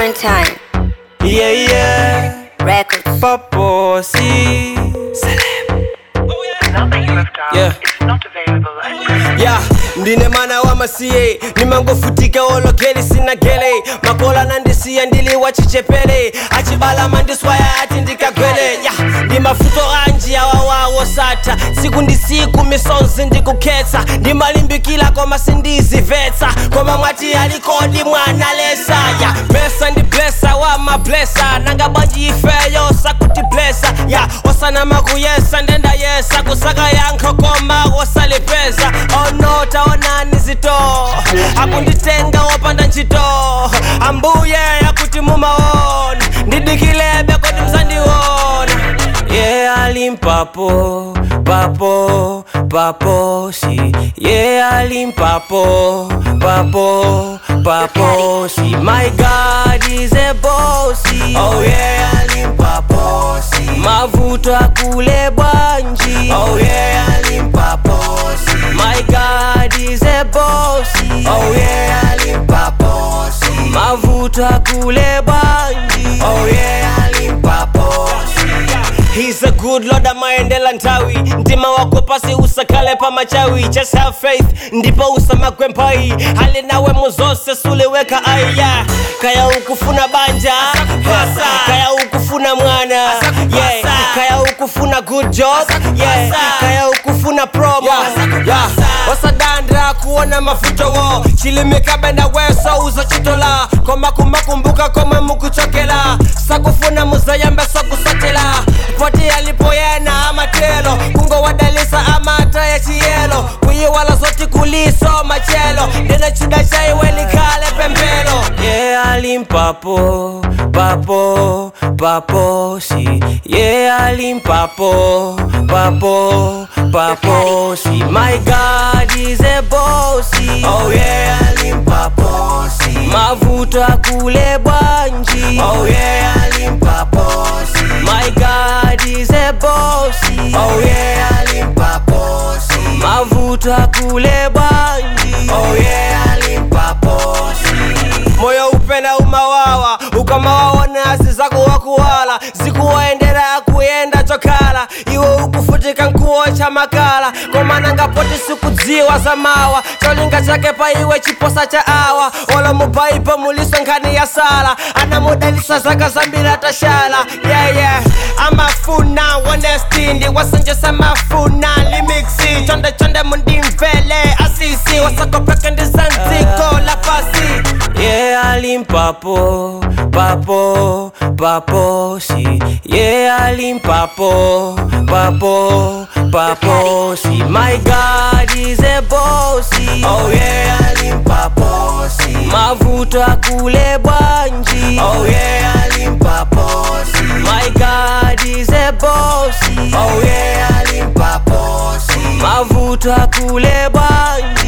Quarantine Yeah, yeah. Records. Paposi. number you have dialed Yeah. is not available at present. ya ndine mwana wa masiye nimangofutika olokeli sina gele makola nandisiya ndili wachichepele achibala mandiswaya ati ndikagwele ya ndi mafuto anji awawawo sata siku ndi siku misonzi ndikukhetsa ndimalimbikila koma sindizivetsa koma mwati alikodi mwana lesa ya blesa ndi blesa wa mablesa nanga bwanji ifeyo sakuti blesa ya osanama kuyesa ndenda yesa kusaka yankho koma wosalipeza ono taonani zito akunditenga wopanda ntchito ambuye akuti mumaona ndidikilebe kodi mzandiona yeah alimpapo papo papo si yeah alimpapo papo papo si my god is a bossy oh yeah alimpapo si mavuto akule bwanji oh yeah alimpapo si my god is a bossy oh yeah alimpapo si mavuto akule bwanji oh yeah alimpapo si He's a good lord amaendela nthawi mtima wako pasi usakale pa machawi just have faith ndipo usamagwe mphayi ali nawe muzonse suliweka aiya kaya ukufuna banja kaya ukufuna mwana yeah. kaya ukufuna good job yeah. kaya ukufuna promo yeah. wasadandra kuona mafutowo chilimikabenda weso uzochitola koma kumakumbuka komwe mukuchokela sakufuna muzayambe sokusotela poti alipoyena amatelo kungowadalisa amata ya chiyelo kuyiwala zoti kuliso machelo ndina chida chaiwe likhale pembelo yeah alimpapo papo papo si yeah alimpapo papo papo si my god is a bossy oh yeah alimpapo si mavuto akule bwanji oh yeah alimpapo si my god is a bossy oh yeah alimpapo si mavuto akule bwanji oh yeah alimpapo si moyo upenda umawawa ukamawaona asi zako wakuwala zikuwaendera kuyenda chokhala iwe ukufutika nkuwo cha makala komananga poti sikudziwa za mawa cholinga chake pa iwe chiposa cha awa olo mubaipo muliso nkhani ya sala anamudalisa zaka zambiri atashala yeah, yeah. amafuna honesty ndiwasenjesa mafuna limixi chonde chonde mundimvele asisi wasakopeke ndizanziko la pasi yeah alimpapo papo papo si yeah alimpapo papo papo si my god is a bossy oh yeah alimpapo si mavuto akule bwanji oh yeah alimpapo si my god is a bossy oh yeah alimpapo si mavuto akule bwanji